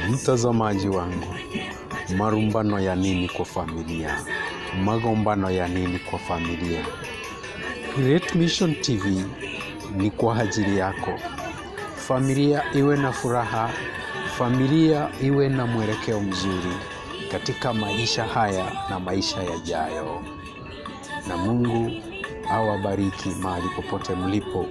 Mtazamaji wangu, marumbano ya nini kwa familia? Magombano ya nini kwa familia? Great Mission TV ni kwa ajili yako. Familia iwe na furaha, familia iwe na mwelekeo mzuri katika maisha haya na maisha yajayo, na Mungu awabariki mahali popote mlipo.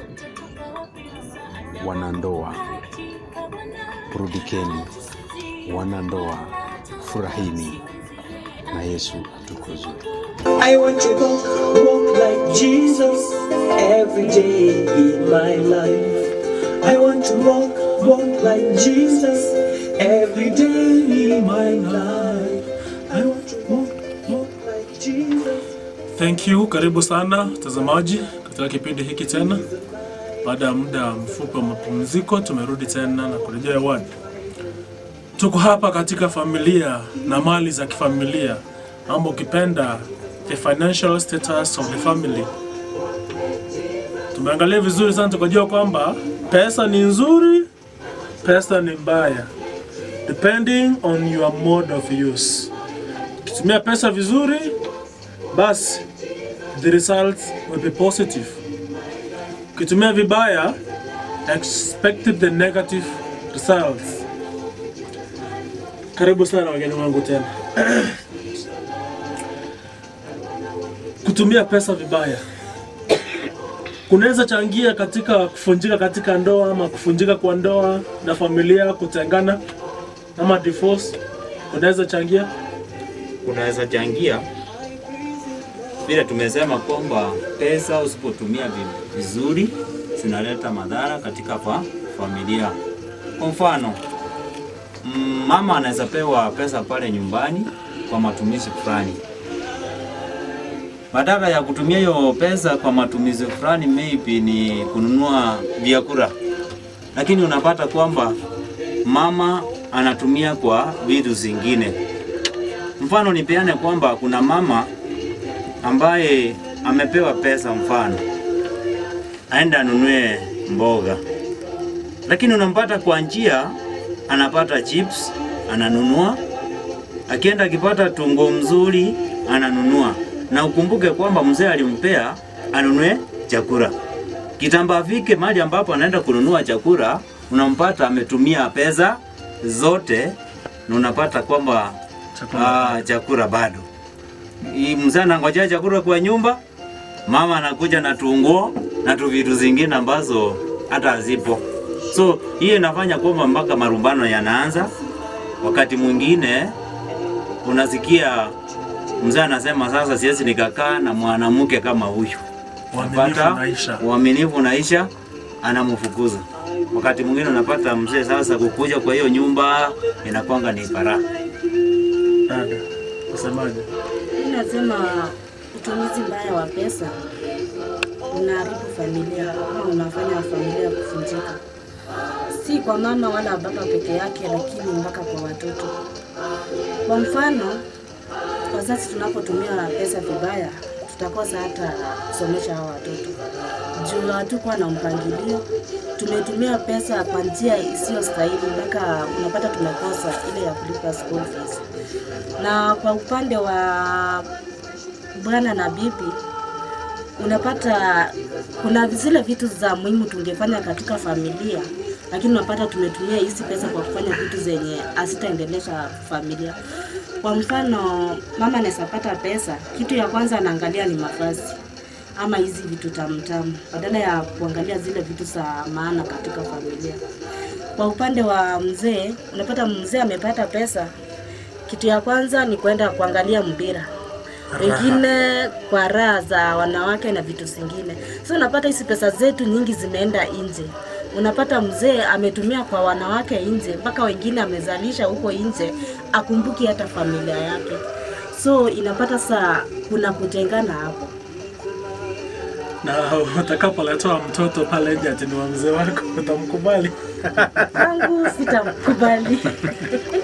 Wanandoa, burudikeni. Wanandoa, furahini na Yesu atukuzwe. I want to walk, walk like Jesus every day in my life. I want to walk, walk like Jesus every day in my life. I want to walk, walk like Jesus. Thank you, karibu sana mtazamaji katika kipindi hiki tena. Baada ya muda mfupi wa mapumziko, tumerudi tena na kurejea hewani. Tuko hapa katika familia na mali za kifamilia, ama ukipenda the financial status of the family. Tumeangalia vizuri sana, tukajua kwamba pesa ni nzuri, pesa ni mbaya, depending on your mode of use. Ukitumia pesa vizuri, basi the results will be positive. Ukitumia vibaya, expect the negative results. Karibu sana wageni wangu tena. Kutumia pesa vibaya kunaweza changia katika kufunjika katika ndoa ama kufunjika kwa ndoa na familia kutengana ama divorce. Kunaweza changia kunaweza changia vile tumesema kwamba pesa usipotumia vi- vizuri zinaleta madhara katika fa, familia. Kwa mfano mm, mama anaweza pewa pesa pale nyumbani kwa matumizi fulani, badala ya kutumia hiyo pesa kwa matumizi fulani, maybe ni kununua vyakula, lakini unapata kwamba mama anatumia kwa vitu zingine. Mfano nipeane kwamba kuna mama ambaye amepewa pesa, mfano aende anunue mboga, lakini unampata kwa njia, anapata chips ananunua, akienda akipata tungo mzuri ananunua, na ukumbuke kwamba mzee alimpea anunue chakula. Kitamba afike mahali ambapo anaenda kununua chakula, unampata ametumia pesa zote, na unapata kwamba chakula. Ah, chakula bado. Hii mzee anangojea chakula kwa nyumba, mama anakuja na tunguo na tu vitu zingine ambazo hata hazipo. So hiyo inafanya kwamba mpaka marumbano yanaanza. Wakati mwingine unasikia mzee anasema sasa siwezi nikakaa na mwanamke kama huyu. Uaminifu Unapata unaisha. uaminifu unaisha, anamfukuza. Wakati mwingine unapata mzee sasa kukuja kwa hiyo nyumba inakwanga ni baraka. Dada, usemaje? Mimi nasema utumizi mbaya wa pesa unaharibu familia ama unafanya familia kuvunjika, si kwa mama wala baba peke yake, lakini mpaka kwa watoto. Kwa mfano, wazazi tunapotumia pesa vibaya, tutakosa hata kusomesha hao watoto juu hatukuwa na mpangilio. Tumetumia pesa kwa njia isiyo stahili, mpaka unapata tumekosa ile ya kulipa school fees na kwa upande wa bwana na bibi unapata kuna zile vitu za muhimu tungefanya katika familia, lakini unapata tumetumia hizi pesa kwa kufanya vitu zenye hazitaendelesha familia. Kwa mfano, mama anaweza pata pesa, kitu ya kwanza anaangalia ni mavazi ama hizi vitu tamtamu, badala ya kuangalia zile vitu za maana katika familia. Kwa upande wa mzee, unapata mzee amepata pesa, kitu ya kwanza ni kwenda kuangalia mpira, wengine kwa raha za wanawake na vitu zingine. So unapata hizi pesa zetu nyingi zimeenda nje. Unapata mzee ametumia kwa wanawake nje, mpaka wengine amezalisha huko nje, akumbuki hata familia yake. So inapata saa kuna kutengana hapo. Na utakapoletewa mtoto pale nje ati ni wa mzee wako utamkubali? Kwangu sitamkubali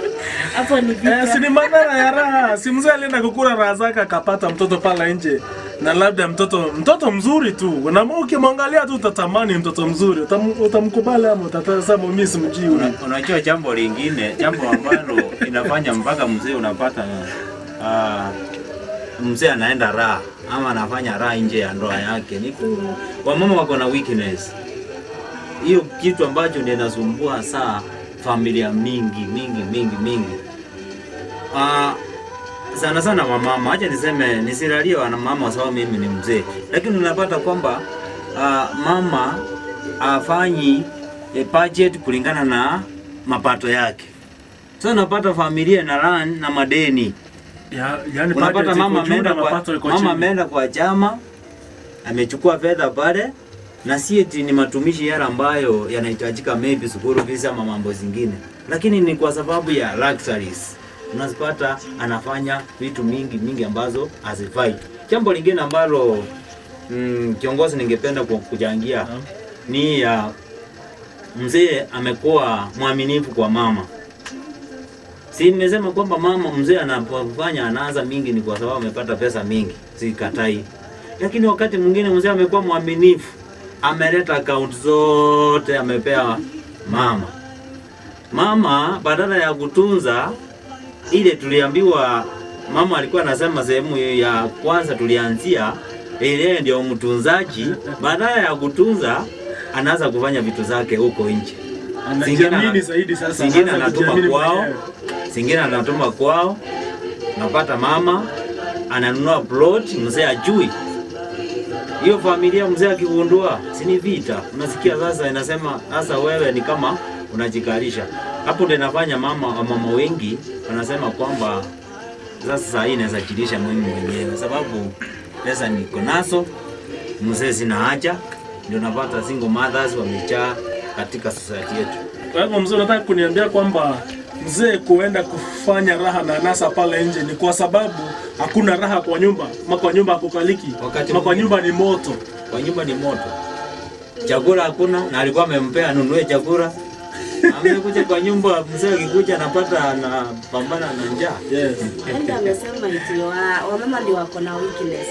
hapo ni Eh, si vita. ni madhara ya raha. Si mzee alienda kukula raha zake akapata mtoto pale nje, na labda mtoto mtoto mzuri tu, na ukimwangalia tu utatamani mtoto mzuri, utam, utamkubali ama utasema mimi simjui huyu. Una- Unajua jambo lingine, jambo ambalo inafanya mpaka mzee unapata uh, mzee anaenda raha ama anafanya raha nje ya ndoa yake, ni ku- wamama wako na weakness. Hiyo kitu ambacho ndio inasumbua saa familia mingi mingi mingi mingi. Uh, sana sana wamama, acha niseme nisilalie wana mama kwa sababu mimi ni mzee, lakini unapata kwamba uh, mama afanyi e, budget kulingana na mapato yake. Sasa unapata familia na run na madeni. Ya, yani Unapata budget mama iko juu ameenda na kwa, mapato iko mama chini. ameenda kwa chama amechukua fedha pale na si eti ni matumishi yale ambayo yanahitajika maybe school fees ama mambo zingine, lakini ni kwa sababu ya luxuries. Unazipata anafanya vitu mingi mingi ambazo hazifai. Jambo lingine ambalo mm, kiongozi ningependa ku- kuchangia ni ya mzee amekuwa mwaminifu kwa mama. Si nimesema kwamba mama mzee anapofanya anaanza mingi ni kwa sababu amepata pesa mingi, sikatai. Lakini wakati mwingine mzee amekuwa mwaminifu, ameleta akaunti zote amepea mama. Mama badala ya kutunza ile tuliambiwa, mama alikuwa anasema sehemu ya kwanza tulianzia, ile ndio mtunzaji. Badala ya kutunza, anaanza kufanya vitu zake huko nje. Zingine ana- Anajiamini zaidi sasa. zingine anaanza anatuma kujiamini kwao, mwenyewe. zingine anatuma kwao. Napata mama ananunua plot, mzee ajui. Hiyo familia mzee akigundua, si ni vita. Unasikia sasa, inasema sasa wewe ni kama unajikalisha hapo. Ndio inafanya mama mama wengi wanasema kwamba sasa saa hii naweza jilisha mimi mwenyewe, sababu pesa niko nazo, mzee sina haja. Ndio napata single mothers wamejaa katika society yetu. Kwa hivyo mzee, unataka kuniambia kwamba mzee kuenda kufanya raha na nasa pale nje ni kwa sababu hakuna raha kwa nyumba, ma kwa nyumba hakukaliki, Wakati ma kwa mwingine- nyumba ni moto. kwa nyumba ni moto, chakula hakuna, na alikuwa amempea anunue chakula. Amekuja kwa nyumba, mzee akikuja anapata anapambana na njaa. Yes. Enda amesema eti wa- wamama ndio wako na weakness.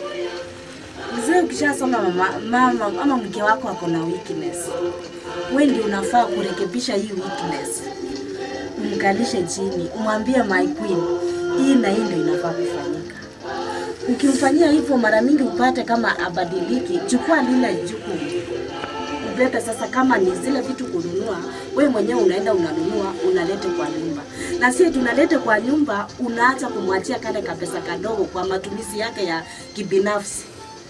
Mzee ukishasoma mama, mama ama mke wako ako na weakness, wewe ndio unafaa kurekebisha hii weakness, umkalishe chini, umwambie my queen, hii na hii ndio inafaa kufanyika. Ukimfanyia hivyo mara mingi upate kama abadiliki, chukua lile jukumu ubebe sasa, kama ni zile vitu kununua, we mwenyewe unaenda unanunua, unalete kwa nyumba, na si tunalete kwa nyumba, unaacha kumwachia kale kapesa kadogo kwa matumizi yake ya kibinafsi.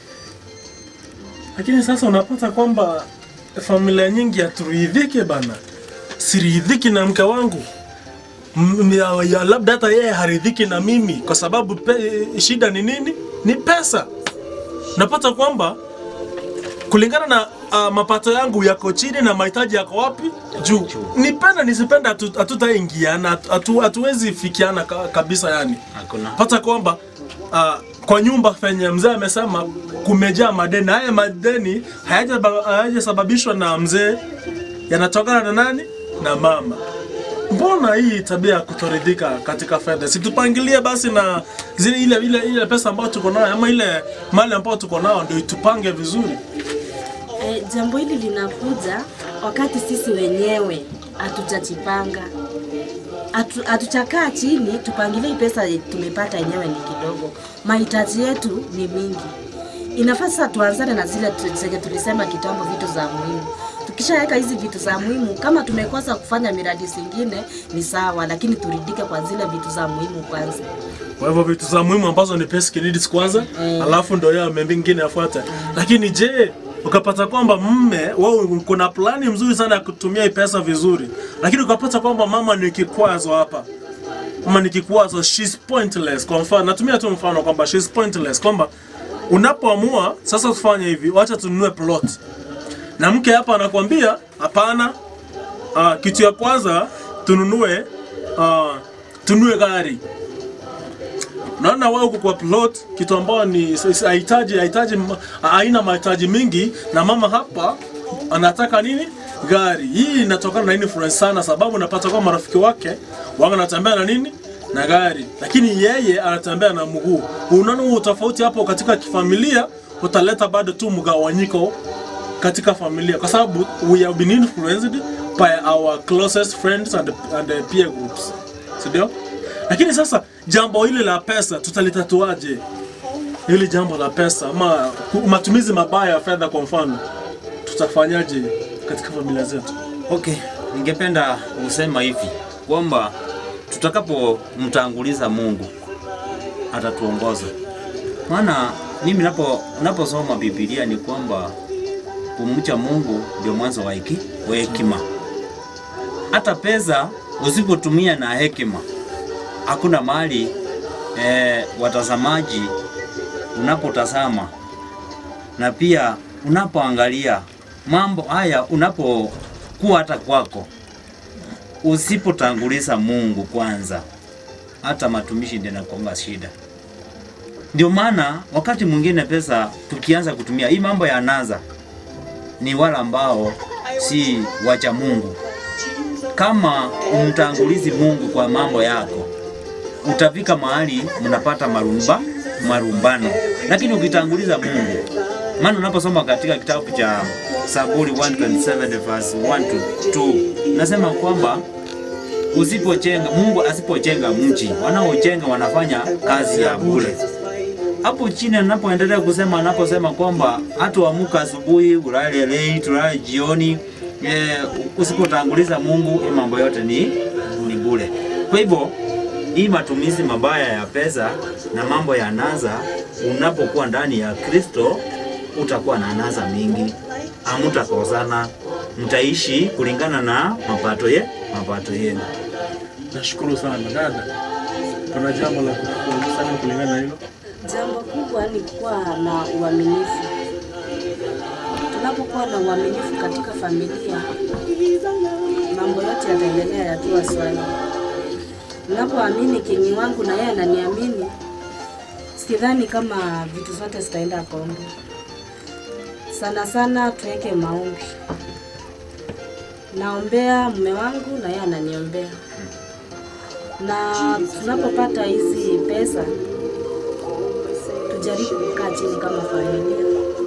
Lakini sasa unapata kwamba familia nyingi haturidhiki bana, siridhiki na mke wangu M- ya, ya, labda hata yeye haridhiki na mimi kwa sababu pe, shida ni nini? Ni pesa. Napata kwamba kulingana na uh, mapato yangu yako chini na mahitaji yako wapi juu. Nipenda nisipenda, hatu- hatutaingiana, hatu- hatu- hatuwezi fikiana ka, kabisa yani Hakuna. pata kwamba uh, kwa nyumba penye mzee amesema kumejaa madeni. Haya madeni hayaja- hayajasababishwa na mzee, yanatokana na nani? Na mama. Mbona hii tabia ya kutoridhika katika fedha? Situpangilie basi na zile ile ile ile pesa ambayo tuko nayo ama ile mali ambayo tuko nayo ndio itupange vizuri. E, jambo hili linakuja wakati sisi wenyewe hatujajipanga, Hatu- hatuchakaa chini tupangilie hii pesa tumepata yenyewe ni kidogo, mahitaji yetu ni mingi. Inafaa sasa tuanzane na zile tu- zenye tulisema kitambo, vitu za muhimu. Tukishaweka hizi vitu za muhimu, kama tumekosa kufanya miradi zingine ni sawa, lakini turidike kwa zile vitu za muhimu kwanza. Kwa hivyo vitu za muhimu ambazo ni basic needs kwanza, Mm. alafu ndio yao mengine yafuata. Lakini je, ukapata kwamba mme wewe kuna plani mzuri sana ya kutumia hii pesa vizuri, lakini ukapata kwamba mama ni kikwazo hapa ama ni kikwazo, she's pointless. Kwa mfano, natumia tu mfano kwamba she's pointless, kwamba unapoamua sasa tufanye hivi, wacha tununue plot, na mke hapa anakwambia hapana, uh, kitu ya kwanza tununue uh, tununue gari naona wewe uko kwa plot kitu ambayo ni s- s- hahitaji hahitaji m- haina mahitaji mingi, na mama hapa anataka nini? Gari. Hii inatokana na influence sana, sababu napata kwa marafiki wake wanga natembea na nini na gari, lakini yeye anatembea na mguu. Unaona huo tofauti hapo katika kifamilia, utaleta bado tu mgawanyiko katika familia, kwa sababu we have been influenced by our closest friends and, and peer groups, si ndio? Lakini sasa jambo hili la pesa tutalitatuaje? Hili jambo la pesa ama ku- matumizi mabaya ya fedha, kwa mfano, tutafanyaje katika familia zetu? Okay, ningependa kusema hivi kwamba tutakapomtanguliza Mungu atatuongoza. Maana mimi napo naposoma Biblia ni kwamba kumcha Mungu ndio mwanzo wa heki- wa hekima. Hata pesa usipotumia na hekima, hakuna mahali eh, watazamaji unapotazama na pia unapoangalia mambo haya, unapokuwa hata kwako, usipotanguliza Mungu kwanza, hata matumishi ndio inakuanga shida. Ndio maana wakati mwingine pesa tukianza kutumia hii mambo ya anasa, ni wale ambao si wacha Mungu. Kama umtangulizi Mungu kwa mambo yako, utafika mahali mnapata marumba marumbano, lakini ukitanguliza Mungu, maana unaposoma katika kitabu cha Zaburi 127 verse 1 to 2 nasema kwamba usipochenga Mungu asipochenga mji, wanaochenga wanafanya kazi ya bure. Hapo chini anapoendelea kusema, anaposema kwamba hata uamka asubuhi ulale late, ulale jioni, eh, usipotanguliza Mungu, hii mambo yote ni ni bure. Kwa hivyo hii matumizi mabaya ya pesa na mambo ya anasa, unapokuwa ndani ya Kristo utakuwa na anasa mingi, hamutakosana, mtaishi kulingana na mapato ye mapato yenu. Nashukuru sana dada, kuna jambo la kusema kulingana na hilo? Jambo kubwa ni kuwa na uaminifu. Tunapokuwa na uaminifu katika familia, mambo yote yataendelea yakiwa swali. Ninapoamini kinyi wangu na yeye ananiamini, sidhani kama vitu zote zitaenda kombo. Sana sana tuweke maombi. Naombea mume wangu na yeye ananiombea, na tunapopata hizi pesa tujaribu kukaa chini kama familia,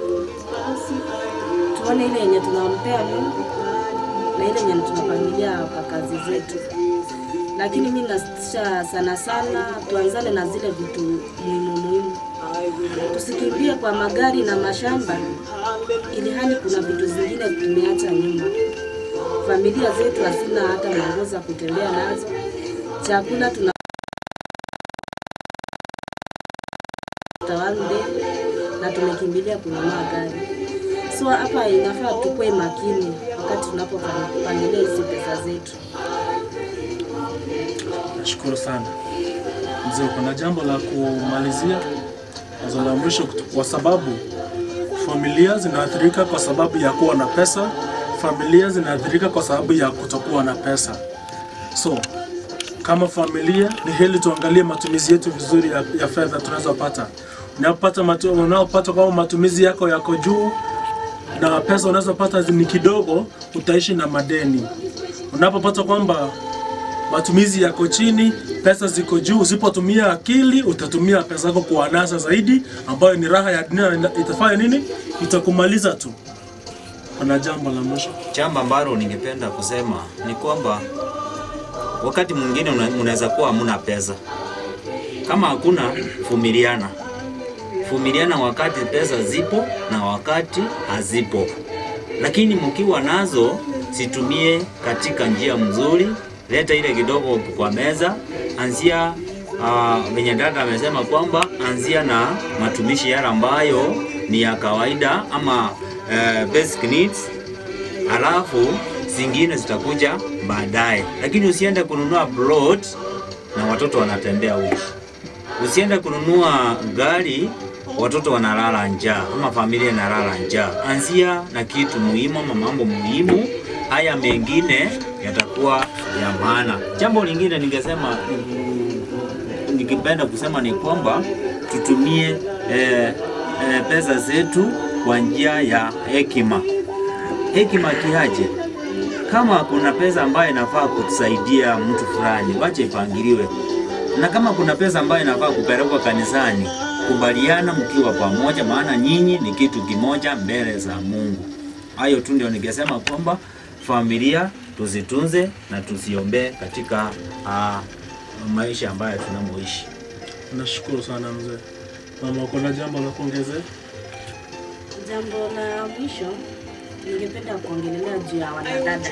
tuone ile yenye tunampea Mungu na ile yenye tunapangilia kwa kazi zetu. Lakini mimi nasisha sana sana tuanzane na zile vitu muhimu muhimu, tusikimbie kwa magari na mashamba, ili hali kuna vitu zingine tumeacha nyuma. Familia zetu hazina hata manguo za kutembea nazo, chakula tuna tawande na tumekimbilia kununua gari. So hapa inafaa tukue makini wakati tunapopangilia hizi pesa zetu. Nashukuru sana mzee, kuna jambo la kumalizia, wazo la mwisho, kutu- kwa sababu familia zinaathirika kwa sababu ya kuwa na pesa, familia zinaathirika kwa sababu ya kutokuwa na pesa. So kama familia ni heli tuangalie matumizi yetu vizuri ya, ya fedha tunazopata. Unapopata matu, unaopata kama matumizi yako yako juu na pesa unazopata ni kidogo, utaishi na madeni. Unapopata kwamba matumizi yako chini, pesa ziko juu, usipotumia akili utatumia pesa yako kwa anasa zaidi, ambayo ni raha ya dunia, na itafanya nini? Itakumaliza tu. Kuna jambo la mwisho. Jambo ambalo ningependa kusema ni kwamba wakati mwingine una- unaweza kuwa hamuna pesa. Kama hakuna, vumiliana, vumiliana wakati pesa zipo na wakati hazipo, lakini mkiwa nazo situmie katika njia mzuri. Leta ile kidogo kwa meza, anzia uh, venye dada amesema kwamba anzia na matumishi yale ambayo ni ya kawaida ama uh, basic needs alafu zingine zitakuja baadaye, lakini usiende kununua plot na watoto wanatembea huko. Usiende kununua gari watoto wanalala njaa ama familia inalala njaa. Anzia na kitu muhimu ama mambo muhimu, haya mengine yatakuwa ya maana. Jambo lingine ningesema mm, nikipenda kusema ni kwamba tutumie eh, eh, pesa zetu kwa njia ya hekima hekima kiaje? Kama kuna pesa ambayo inafaa kutusaidia mtu fulani, wache ipangiliwe. na kama kuna pesa ambayo inafaa kupelekwa kanisani, kubaliana mkiwa pamoja, maana nyinyi ni kitu kimoja mbele za Mungu. Hayo tu ndio ningesema kwamba familia tuzitunze na tuziombee katika uh, maisha ambayo tunamoishi. Nashukuru sana mzee. Mama, uko na jambo la kuongezea? Jambo la mwisho ningependa kuongelelea juu ya wanadada,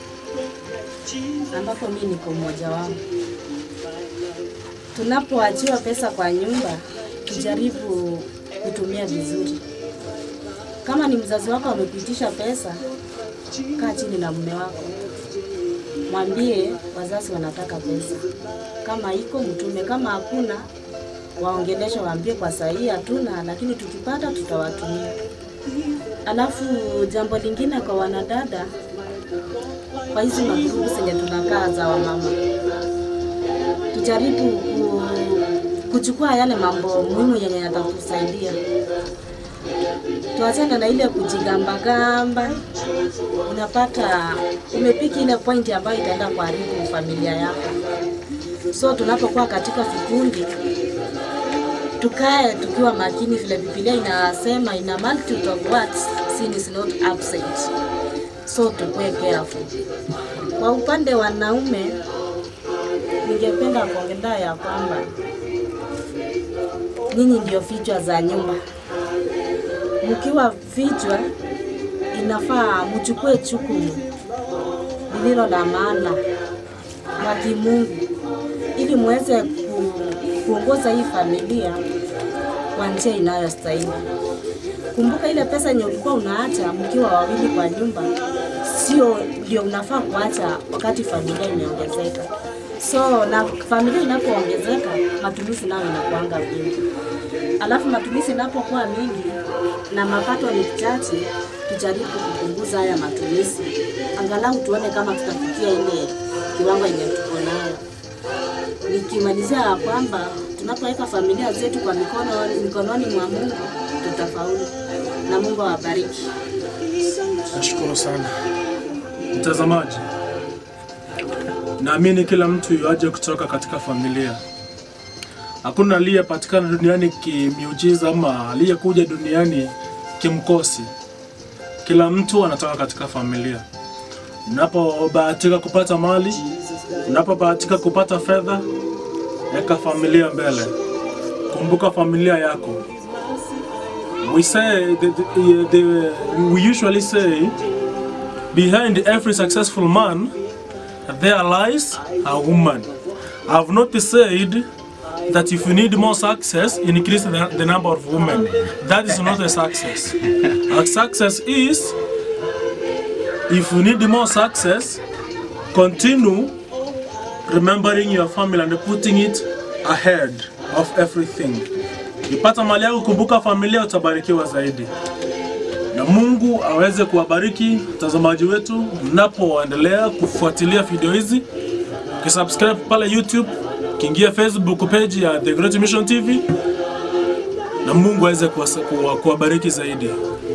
ambapo mimi niko mmoja wao. Tunapoachiwa pesa kwa nyumba, tujaribu kutumia vizuri. Kama ni mzazi wako amepitisha pesa, kaa chini na mume wako, mwambie wazazi wanataka pesa. Kama iko mtume, kama hakuna waongeleshe, waambie kwa sahihi hatuna, lakini tukipata tutawatumia. Alafu jambo lingine kwa wanadada, kwa hizi magrupu zenye tunakaa za wamama, tujaribu ku, kuchukua yale mambo muhimu yenye yatatusaidia. Tuachane na ile kujigambagamba. Unapata umepiki ile pointi ambayo itaenda kuharibu familia yako. So tunapokuwa katika vikundi tukae tukiwa makini, vile Biblia inasema in a multitude of words sin is not absent, so tukue careful. Kwa upande wa wanaume, ningependa kuongelea ya kwamba nyinyi ndio vichwa za nyumba. Mkiwa vichwa, inafaa mchukue jukumu lililo la maana la kimungu ili muweze ku, kuongoza hii familia kwa njia inayostahili. Kumbuka ile pesa yenye ulikuwa unaacha mkiwa wawili kwa nyumba, sio ndio unafaa kuacha wakati familia imeongezeka. So na familia inapoongezeka, matumizi nayo inakuanga mingi. Alafu matumizi inapokuwa mingi na mapato ni chache, tujaribu kupunguza haya matumizi, angalau tuone kama tutafikia ile kiwango yenye tuko nayo nikimalizia ya kwamba tunapoweka familia zetu kwa mikono mikononi mwa Mungu tutafaulu, na Mungu awabariki. Nashukuru sana mtazamaji. Naamini kila mtu yuaje kutoka katika familia. Hakuna aliyepatikana duniani kimiujiza ama aliyekuja duniani kimkosi. Kila mtu anatoka katika familia. Unapobahatika kupata mali, unapobahatika kupata fedha, weka familia mbele. Kumbuka familia yako. We say the, the, the, we usually say behind every successful man there lies a woman. I've not said that if you need more success, increase the, the number of women. That is not a success. A success is if you need more success, continue remembering your family and putting it ahead of everything. Ukipata mali yako, kumbuka familia, utabarikiwa zaidi na Mungu aweze kuwabariki watazamaji wetu mnapoendelea kufuatilia video hizi, ukisubscribe pale YouTube, ukiingia Facebook page ya The Great Mission TV, na Mungu aweze kuwasa- kuwa- kuwabariki zaidi.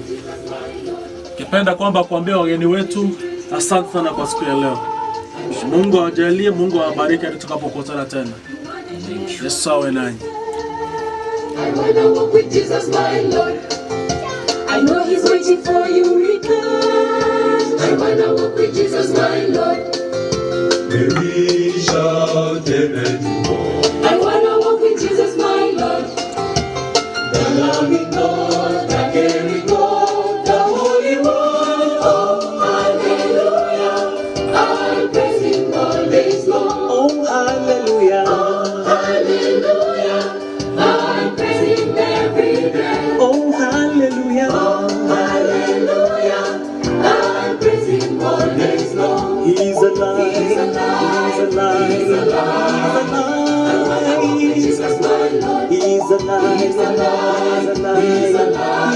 Kipenda kwamba kuambia wageni wetu asante sana kwa siku ya leo. Mungu awajalie, Mungu awabariki hadi tutakapokutana tena. Yesu awe nanyi. I wanna walk with Jesus, my Lord. I know He's waiting for you, return. I wanna walk with Jesus, my Lord. Mary shouted and I wanna walk with Jesus, my Lord. the loving God, the caring God, the Holy One. Oh, hallelujah. I praise Him all day long. Oh, hallelujah. Hallelujah. I praise Him every day. Oh, hallelujah. Hallelujah. I praise Him all day long. He's alive. He's alive. He's alive. He's alive. Jesus, my Lord. He's alive. He's alive. He's alive.